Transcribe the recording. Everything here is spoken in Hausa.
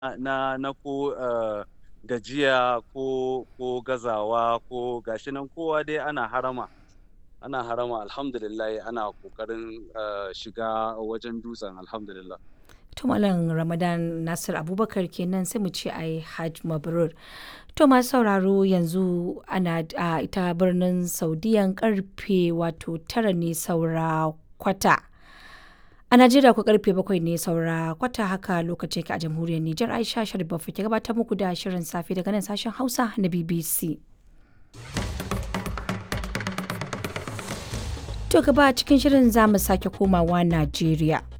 na na ko uh, gajiya ko ko gazawa ko gashi nan kowa dai ana harama ana harama alhamdulillah ana kokarin uh, shiga wajen dutsen alhamdulillah to malam ramadan nasir abubakar kenan sai mu ce ai hajj mabrur to masu sauraro yanzu ana a ita birnin saudiyan karfe wato tara ne saura kwata a najeriya ku karfe bakwai ne saura kwata haka lokacin ka a jamhuriyar nijar aisha sharif ke gabatar muku da shirin safe daga nan sashen hausa na bbc To gaba cikin shirin za mu sake komawa Najeriya.